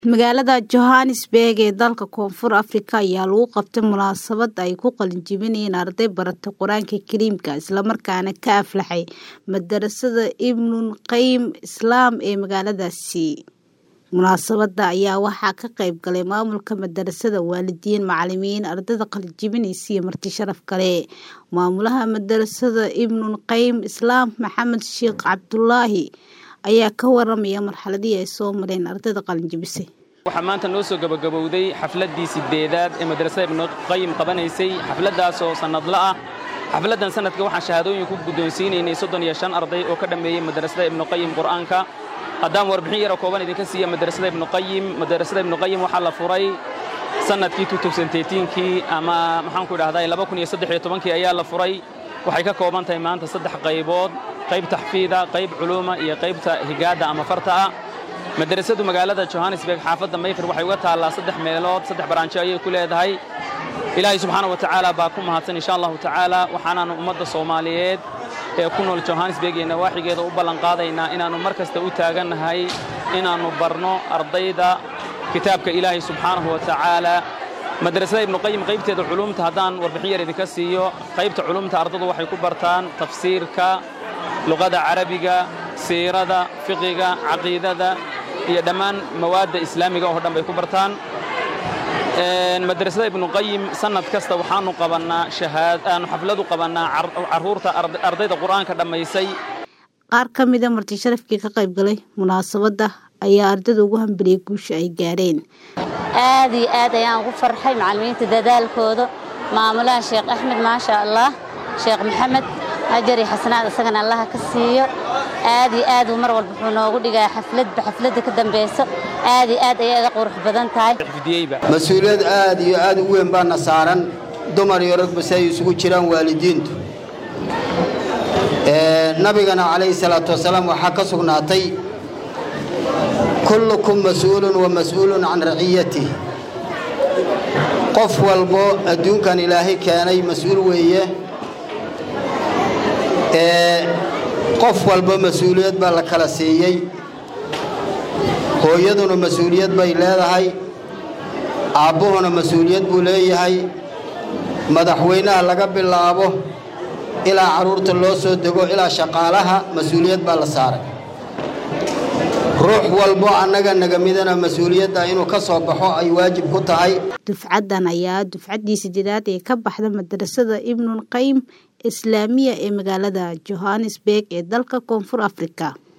Magaalada Johannesburg ee dalka Koonfur Afrika ayaa lagu qabtay munaasabad ay ku qalinjebinayeen arday barata Qur'aanka Kariimka isla markaana ka aflaxay madarasada Ibnul Qayyim Islaam ee magaaladaasi. Munaasabada ayaa waxaa ka qayb galay maamulka madarasada, waalidiin, macalimiin, ardayda qalinjebinaysa iyo marti sharaf kale. Maamulaha madarasada Ibnul Qayyim Islaam Maxamed Sheekh Cabdulaahi ayaa ka waramaya marxaladii ay soo mareen ardayda qalinjebisay. waxaa maanta noo soo gabagabowday xafladdii sideedaad ee madrasada ibnu qayim qabanaysay xafladdaas oo sannadla ah xafladdan sanadka waxaan shahaadooyin ku guddoonsiinaynay soddon iyo shan arday oo ka dhammeeyey madrasada ibnu qayim qur'aanka haddaan warbixin yara kooban idinka siiya madrasada ibnu qayim madrasada ibnu qayim waxaa la furay sannadkii kii ama maxaanku idhahdaa kii ayaa la furay waxay ka kooban tahay maanta saddex qaybood qayb taxfiida qayb culuuma iyo qaybta higaadda ama farta ah madrasadu magaalada johannesburg xaafadda mayfir waxay uga taallaa saddex meelood saddex baraanjo ayay ku leedahay ilaahay subxaana wa tacaala baa ku mahadsan insha allahu tacaala waxaanaannu ummadda soomaaliyeed ee ku nool johannesburg iyo nawaaxigeeda u ballanqaadaynaa inaannu mar kasta u taagannahay inaannu barno ardayda kitaabka ilaahay subxaanahu wa tacaala madrasada ibnu qayim qaybteeda culumta haddaan warbixin yar idinka siiyo qaybta culumta ardadu waxay ku bartaan tafsiirka luqada carabiga siirada fiqiga caqiidada iyo dhammaan mawaadda islaamiga oo dhan bay ku bartaan madrasada ibnu qayim sannad kasta waxaannu qabannaa aanu xafladu qabannaa carruurta ardayda qur'aanka dhammaysay qaar ka mida marti sharafkii ka qayb galay munaasabadda ayaa ardayda ugu hambaliyey guusha ay gaareen aad iyo aad ayaan ugu farxay macallimiinta dadaalkooda maamulaha sheekh axmed maasha allah sheekh maxamed ajari xasanaad isagana allaha ka siiyo aad iyo aad uu mar walba wuxuu noogu dhigaa xafladba xafladda ka dambayso aad iyo aad ayay iga qurux badan tahay mas-uuliyad aad iyo aad u weyn baana saaran dumar iyo ragba si ay isugu jiraan waalidiintu nabigana calayhi salaatu wasalaam waxaa ka sugnaatay kullukum mas-uulun wa mas-uulun can raciyatih qof walbo adduunkan ilaahay keenay mas-uul weeye qof walba mas-uuliyad baa la kala siiyey hooyaduna mas-uuliyad bay leedahay aabbuhuna mas-uuliyad buu leeyahay madaxweynaha laga bilaabo ilaa carruurta loo soo dego ilaa shaqaalaha mas-uuliyad baa la saaray ruux walbo annaga naga midana mas-uuliyadda inuu ka soo baxo ay waajib ku tahay dufcaddan ayaa dufcaddii sideedaad ee ka baxda madrasada ibnul qayyim islaamiya ee magaalada johannesburg ee dalka koonfur afrika